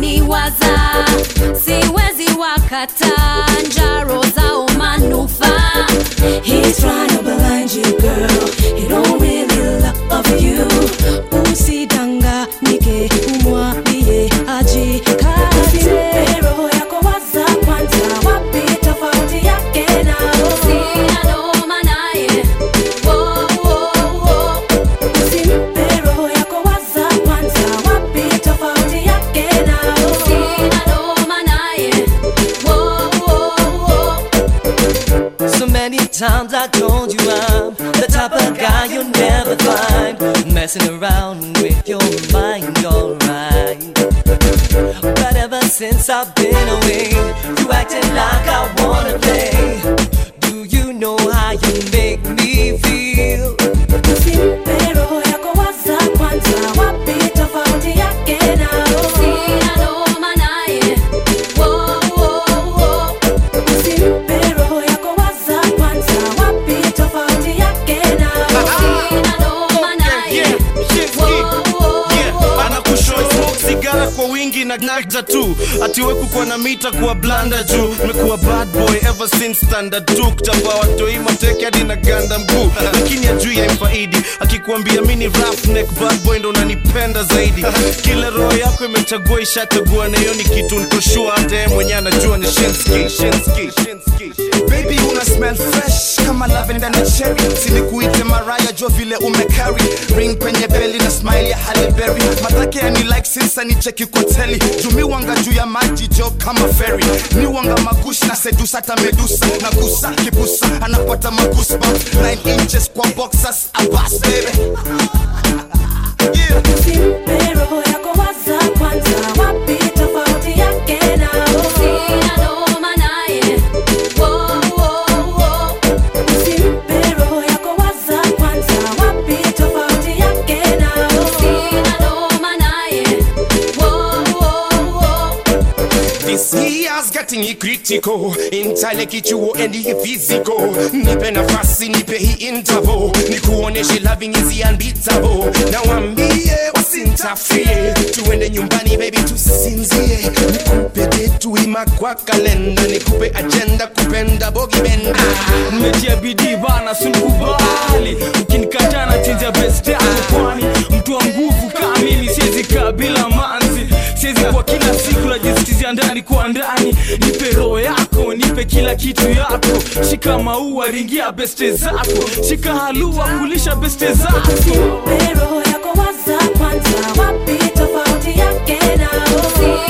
waniwaza siwezi wakata njaro zao manufaa He's trying to blind you, girl. He don't really love you. Usidanganyike, umwambie ajikate. Roho yako waza kwanza, wapi tofauti yake nao? sina noma naye Wo, wo, wo. Usimpe roho yako waza kwanza, wapi tofauti yake nao? sina noma naye Wo, wo, wo. So many times I told you I'm the type of guy you'll never find messing around with your mind, alright. But ever since I've been away, you acting like I wanna play. Do you know how you make me feel? Usimpe roho yako waza kwanza, wapi tofauti yake nao? sina noma naye Wo, wo, wo. Usimpe roho yako waza kwanza, wapi tofauti yake nao? sina noma naye Yeah, Shinski. Wo, wo, wo. Yeah, anakushow smoke sigara kwa wingi na nagda tu atiwe kukuwa na mita kuwa blanda juu mekuwa bad boy ever since standard 2 kutambua watoi mateke hadi na ganda mguu lakini ajui ya mfaidi akikuambia mini rough neck bad boy ndo unanipenda zaidi kila roho yako imechagua ishachagua na hiyo ni kitu nikoshua hata yeye mwenyewe anajua ni Shinski, Shinski, Shinski. baby una smell fresh kama lavender na cherry sinikuite maraya jo vile umecarry ring kwenye beli na smile ya Halle Berry matake ya ni like sinsa ni cheki koteli jumi wanga juu ya maji jo kama ferry ni wanga magush na sedusa hata medusa na gusa kibusa anapata magusba 9 inches kwa boxers abas baby yeah. Usimpe roho yako waza kwanza, wapi tofauti yake nao? sina noma naye Wo, wo, wo. Usimpe roho yako waza kwanza, wapi tofauti yake nao? sina noma naye Wo, wo, wo. This year's getting critical Intale kichuo and the physical Nipe nafasi nipe hii interval Nikuoneshe loving is unbeatable Na wambie wasintafie Tuende nyumbani baby tusinzie Nikupe detu ima kwa kalenda Nikupe agenda kupenda bogi benda nimetia bidii bana sinikubali ukinikataa na chenja best yako kwani mtu wa nguvu kamili siwezi kaa bila manzi siwezi kwa kila siku najisikizia ndani kwa ndani nipe roho yako nipe kila kitu yako shika maua ringia beste zako shika halua kulisha beste zako Usimpe roho yako waza kwanza, wapi tofauti yake nao? sina